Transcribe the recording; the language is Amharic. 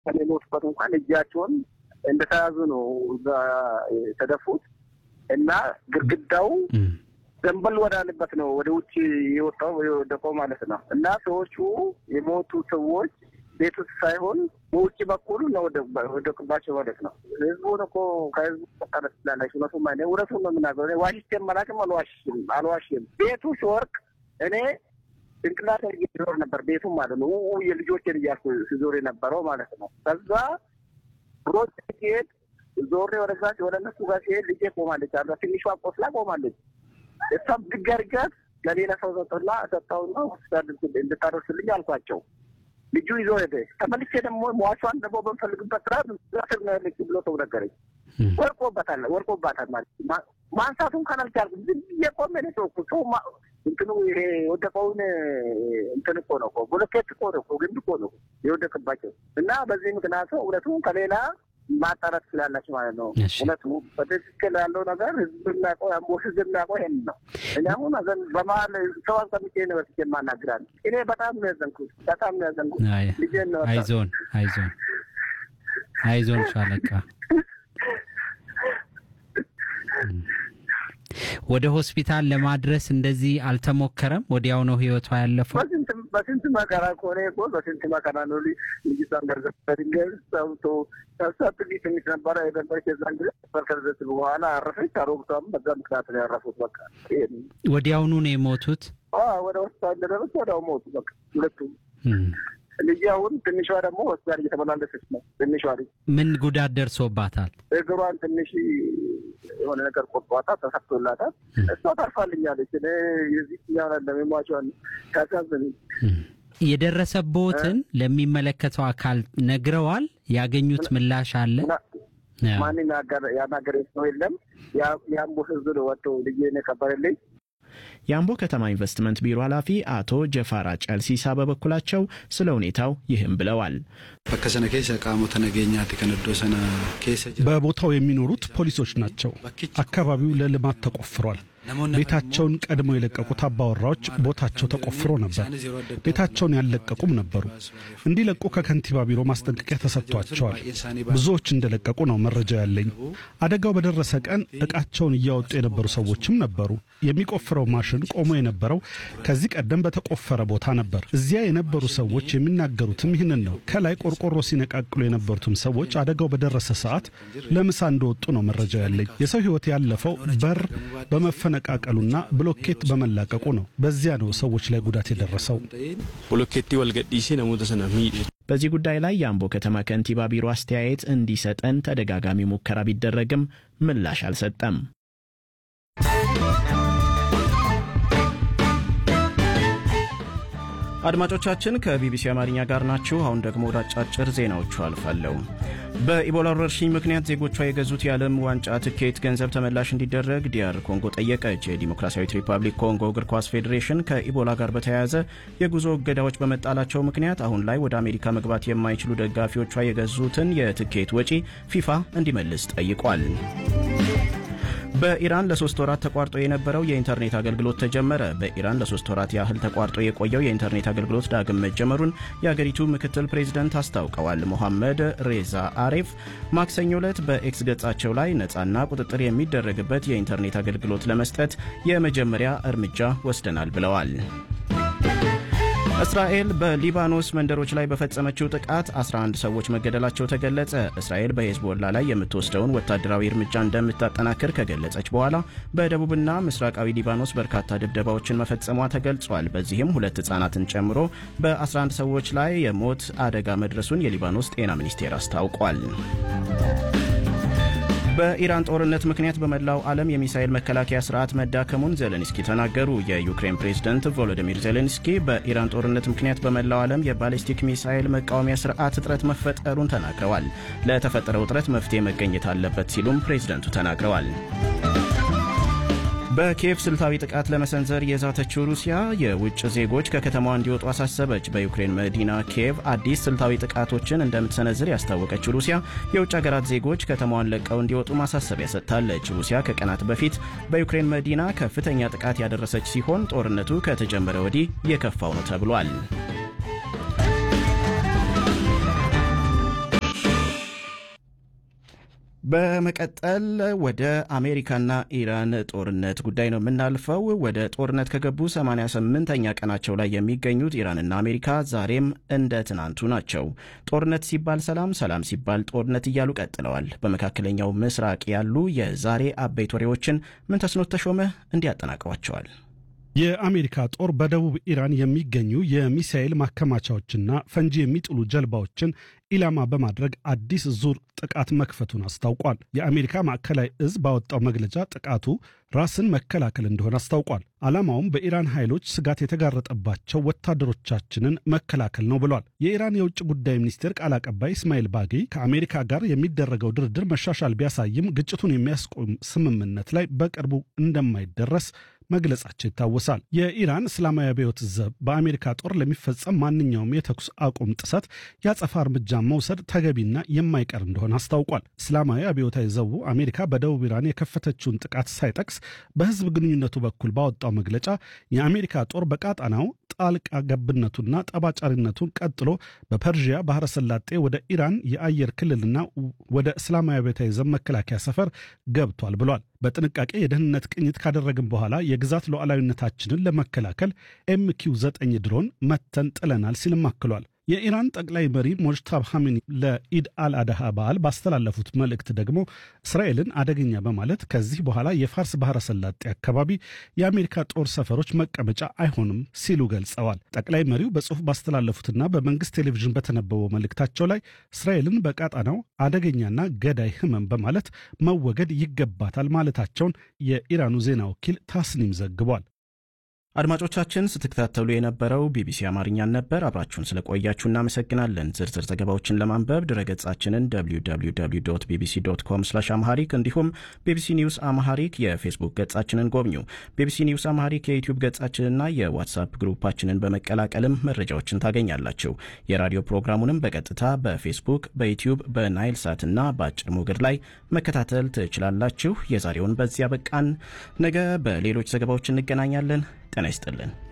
የሞቱበት እንኳን እጃቸውን እንደተያዙ ነው እዛ የተደፉት እና ግድግዳው ዘንበል ወዳለበት ነው ወደ ውጭ የወጣው የወደቀው ማለት ነው። እና ሰዎቹ የሞቱ ሰዎች ቤት ውስጥ ሳይሆን በውጭ በኩል ነው ወደቅባቸው ማለት ነው። ህዝቡን እኮ ከህዝቡ መጣለት ስላላቸው እውነቱ ማ እውነቱን ነው የምናገረው። ዋሽቼ መላቅም አልዋሽም አልዋሽም። ቤቱ ሲወርቅ እኔ ጭንቅላት ዞር ነበር ቤቱም ማለት ነው። የልጆችን እያልኩ ሲዞር የነበረው ማለት ነው። ከዛ ሮጭ ሲሄድ ዞሬ ወደዛ ወደ እነሱ ጋር ሲሄድ ልጄ ቆማለች አለ ትንሿ ቆስላ ቆማለች። እሷም ድገርገት ለሌላ ሰው ሰጠላ ሰጠውና ሆስፒታል እንድታደርስልኝ አልኳቸው። ልጁ ይዞ ሄደ። ተመልሼ ደግሞ ሟቿን ደግሞ በምፈልግበት ስራ ስር ነው ያለች ብሎ ሰው ነገረኝ። ወርቆበታል ወርቆባታል ማለት ማንሳቱን ካላልቻልኩም ዝም ብዬ ቆሜ ነው ሰው ሰው እንትኑ ይሄ የወደቀውን እንትን እኮ ነው እኮ ብሎኬት እኮ ነው እኮ ግንድ እኮ ነው የወደቅባቸው እና በዚህ ምክንያቱ እውነቱ ከሌላ ማጣራት ስላላቸው ማለት ነው። እውነቱ በትክክል ያለው ነገር ህዝብ የሚያውቀው የአምቦ ህዝብ የሚያውቀው ይሄን ነው። እኔ አሁን አዘን በመሀል ሰው አስቀምጬ ነው በስቼ የማናግራል። እኔ በጣም ነው ያዘንኩት፣ በጣም ነው ያዘንኩት። ልጄን ነው አይዞን፣ አይዞን፣ አይዞን ሻለቃ ወደ ሆስፒታል ለማድረስ እንደዚህ አልተሞከረም? ወዲያው ነው ህይወቷ ያለፈው? በስንት መከራ ከሆነ እኮ በስንት መከራ ነው ልጅቷን ገርዘ በድንጋይ ሰውቶ እሷ ጥቂት ትንሽ ነበረ የነበረች የዛን ጊዜ በርከርዘት በኋላ አረፈች። አሮግቷም በዛ ምክንያት ነው ያረፉት። በቃ ወዲያውኑ ነው የሞቱት። ወደ ሆስፒታል እንደደረሱ ወዲያው ሞቱ። በቃ ሁለቱም ልጅ አሁን ትንሿ ደግሞ ሆስፒታል እየተመላለሰች ነው። ትንሿ ልጅ ምን ጉዳት ደርሶባታል? እግሯን ትንሽ የሆነ ነገር ቆርጧታል፣ ተሰፍቶላታል። እሷ ታርፋልኛለች። እኔ የዚህኛው ለሚሟቸዋን ታሳዝን የደረሰቦትን ለሚመለከተው አካል ነግረዋል? ያገኙት ምላሽ አለ? ማንም ያናገረ ሰው የለም። የአምቦ ህዝብ ነው ወጥቶ ልጄን የቀበረልኝ። የአምቦ ከተማ ኢንቨስትመንት ቢሮ ኃላፊ አቶ ጀፋራ ጨልሲሳ በበኩላቸው ስለ ሁኔታው ይህም ብለዋል። በከሰነ ኬሰ ቃሞተ ነገኛት ከነዶ ሰነ በቦታው የሚኖሩት ፖሊሶች ናቸው። አካባቢው ለልማት ተቆፍሯል። ቤታቸውን ቀድመው የለቀቁት አባወራዎች ቦታቸው ተቆፍሮ ነበር። ቤታቸውን ያልለቀቁም ነበሩ። እንዲለቁ ከከንቲባ ቢሮ ማስጠንቀቂያ ተሰጥቷቸዋል። ብዙዎች እንደለቀቁ ነው መረጃ ያለኝ። አደጋው በደረሰ ቀን ዕቃቸውን እያወጡ የነበሩ ሰዎችም ነበሩ። የሚቆፍረው ማሽን ቆሞ የነበረው ከዚህ ቀደም በተቆፈረ ቦታ ነበር። እዚያ የነበሩ ሰዎች የሚናገሩትም ይህንን ነው። ከላይ ቆርቆሮ ሲነቃቅሉ የነበሩትም ሰዎች አደጋው በደረሰ ሰዓት ለምሳ እንደወጡ ነው መረጃ ያለኝ። የሰው ሕይወት ያለፈው በር በመፈነቃቀሉና ብሎኬት በመላቀቁ ነው። በዚያ ነው ሰዎች ላይ ጉዳት የደረሰው። ብሎኬቲ ወልገዲሲ ነሙተ ሰነ በዚህ ጉዳይ ላይ የአምቦ ከተማ ከንቲባ ቢሮ አስተያየት እንዲሰጠን ተደጋጋሚ ሙከራ ቢደረግም ምላሽ አልሰጠም። አድማጮቻችን ከቢቢሲ አማርኛ ጋር ናችሁ። አሁን ደግሞ ወደ አጫጭር ዜናዎቹ አልፋለሁ። በኢቦላ ወረርሽኝ ምክንያት ዜጎቿ የገዙት የዓለም ዋንጫ ትኬት ገንዘብ ተመላሽ እንዲደረግ ዲያር ኮንጎ ጠየቀች። የዲሞክራሲያዊት ሪፐብሊክ ኮንጎ እግር ኳስ ፌዴሬሽን ከኢቦላ ጋር በተያያዘ የጉዞ እገዳዎች በመጣላቸው ምክንያት አሁን ላይ ወደ አሜሪካ መግባት የማይችሉ ደጋፊዎቿ የገዙትን የትኬት ወጪ ፊፋ እንዲመልስ ጠይቋል። በኢራን ለሶስት ወራት ተቋርጦ የነበረው የኢንተርኔት አገልግሎት ተጀመረ። በኢራን ለሶስት ወራት ያህል ተቋርጦ የቆየው የኢንተርኔት አገልግሎት ዳግም መጀመሩን የአገሪቱ ምክትል ፕሬዚደንት አስታውቀዋል። ሞሐመድ ሬዛ አሬፍ ማክሰኞ ዕለት በኤክስ ገጻቸው ላይ ነፃና ቁጥጥር የሚደረግበት የኢንተርኔት አገልግሎት ለመስጠት የመጀመሪያ እርምጃ ወስደናል ብለዋል። እስራኤል በሊባኖስ መንደሮች ላይ በፈጸመችው ጥቃት 11 ሰዎች መገደላቸው ተገለጸ። እስራኤል በሄዝቦላ ላይ የምትወስደውን ወታደራዊ እርምጃ እንደምታጠናክር ከገለጸች በኋላ በደቡብና ምስራቃዊ ሊባኖስ በርካታ ድብደባዎችን መፈጸሟ ተገልጿል። በዚህም ሁለት ሕጻናትን ጨምሮ በ11 ሰዎች ላይ የሞት አደጋ መድረሱን የሊባኖስ ጤና ሚኒስቴር አስታውቋል። በኢራን ጦርነት ምክንያት በመላው ዓለም የሚሳኤል መከላከያ ስርዓት መዳከሙን ዜሌንስኪ ተናገሩ። የዩክሬን ፕሬዝደንት ቮሎዲሚር ዜሌንስኪ በኢራን ጦርነት ምክንያት በመላው ዓለም የባሊስቲክ ሚሳኤል መቃወሚያ ስርዓት እጥረት መፈጠሩን ተናግረዋል። ለተፈጠረው እጥረት መፍትሄ መገኘት አለበት ሲሉም ፕሬዝደንቱ ተናግረዋል። በኪየቭ ስልታዊ ጥቃት ለመሰንዘር የዛተችው ሩሲያ የውጭ ዜጎች ከከተማዋ እንዲወጡ አሳሰበች። በዩክሬን መዲና ኪየቭ አዲስ ስልታዊ ጥቃቶችን እንደምትሰነዝር ያስታወቀችው ሩሲያ የውጭ ሀገራት ዜጎች ከተማዋን ለቀው እንዲወጡ ማሳሰቢያ ሰጥታለች። ሩሲያ ከቀናት በፊት በዩክሬን መዲና ከፍተኛ ጥቃት ያደረሰች ሲሆን ጦርነቱ ከተጀመረ ወዲህ የከፋው ነው ተብሏል። በመቀጠል ወደ አሜሪካና ኢራን ጦርነት ጉዳይ ነው የምናልፈው። ወደ ጦርነት ከገቡ 88ኛ ቀናቸው ላይ የሚገኙት ኢራንና አሜሪካ ዛሬም እንደ ትናንቱ ናቸው። ጦርነት ሲባል ሰላም፣ ሰላም ሲባል ጦርነት እያሉ ቀጥለዋል። በመካከለኛው ምስራቅ ያሉ የዛሬ አበይት ወሬዎችን ምንተስኖት ተሾመ እንዲያጠናቅሯቸዋል። የአሜሪካ ጦር በደቡብ ኢራን የሚገኙ የሚሳኤል ማከማቻዎችና ፈንጂ የሚጥሉ ጀልባዎችን ኢላማ በማድረግ አዲስ ዙር ጥቃት መክፈቱን አስታውቋል። የአሜሪካ ማዕከላዊ እዝ ባወጣው መግለጫ ጥቃቱ ራስን መከላከል እንደሆነ አስታውቋል። ዓላማውም በኢራን ኃይሎች ስጋት የተጋረጠባቸው ወታደሮቻችንን መከላከል ነው ብሏል። የኢራን የውጭ ጉዳይ ሚኒስቴር ቃል አቀባይ እስማኤል ባጌ ከአሜሪካ ጋር የሚደረገው ድርድር መሻሻል ቢያሳይም ግጭቱን የሚያስቆም ስምምነት ላይ በቅርቡ እንደማይደረስ መግለጻቸው ይታወሳል። የኢራን እስላማዊ አብዮት ዘብ በአሜሪካ ጦር ለሚፈጸም ማንኛውም የተኩስ አቁም ጥሰት የአጸፋ እርምጃ መውሰድ ተገቢና የማይቀር እንደሆነ አስታውቋል። እስላማዊ አብዮታዊ ዘቡ አሜሪካ በደቡብ ኢራን የከፈተችውን ጥቃት ሳይጠቅስ በሕዝብ ግንኙነቱ በኩል ባወጣው መግለጫ የአሜሪካ ጦር በቃጣናው ጣልቃ ገብነቱና ጠባጫሪነቱን ቀጥሎ በፐርዥያ ባህረ ሰላጤ ወደ ኢራን የአየር ክልልና ወደ እስላማዊ አብዮታዊ ዘብ መከላከያ ሰፈር ገብቷል ብሏል። በጥንቃቄ የደህንነት ቅኝት ካደረግን በኋላ የግዛት ሉዓላዊነታችንን ለመከላከል ኤምኪው ዘጠኝ ድሮን መተን ጥለናል ሲልም አክሏል። የኢራን ጠቅላይ መሪ ሞጅታብ ሐሚኒ ለኢድ አልአድሃ በዓል ባስተላለፉት መልእክት ደግሞ እስራኤልን አደገኛ በማለት ከዚህ በኋላ የፋርስ ባህረ ሰላጤ አካባቢ የአሜሪካ ጦር ሰፈሮች መቀመጫ አይሆንም ሲሉ ገልጸዋል። ጠቅላይ መሪው በጽሑፍ ባስተላለፉትና በመንግስት ቴሌቪዥን በተነበበው መልእክታቸው ላይ እስራኤልን በቃጣናው አደገኛና ገዳይ ህመም በማለት መወገድ ይገባታል ማለታቸውን የኢራኑ ዜና ወኪል ታስኒም ዘግቧል። አድማጮቻችን ስትከታተሉ የነበረው ቢቢሲ አማርኛን ነበር። አብራችሁን ስለቆያችሁ እናመሰግናለን። ዝርዝር ዘገባዎችን ለማንበብ ድረገጻችንን www ቢቢሲ ዶት ኮም ስላሽ አምሃሪክ እንዲሁም ቢቢሲ ኒውስ አምሃሪክ የፌስቡክ ገጻችንን ጎብኙ። ቢቢሲ ኒውስ አምሃሪክ የዩቲዩብ ገጻችንና የዋትሳፕ ግሩፓችንን በመቀላቀልም መረጃዎችን ታገኛላችሁ። የራዲዮ ፕሮግራሙንም በቀጥታ በፌስቡክ፣ በዩቲዩብ፣ በናይል ሳት እና በአጭር ሞገድ ላይ መከታተል ትችላላችሁ። የዛሬውን በዚያ በቃን። ነገ በሌሎች ዘገባዎች እንገናኛለን። ጤና ይስጥልን።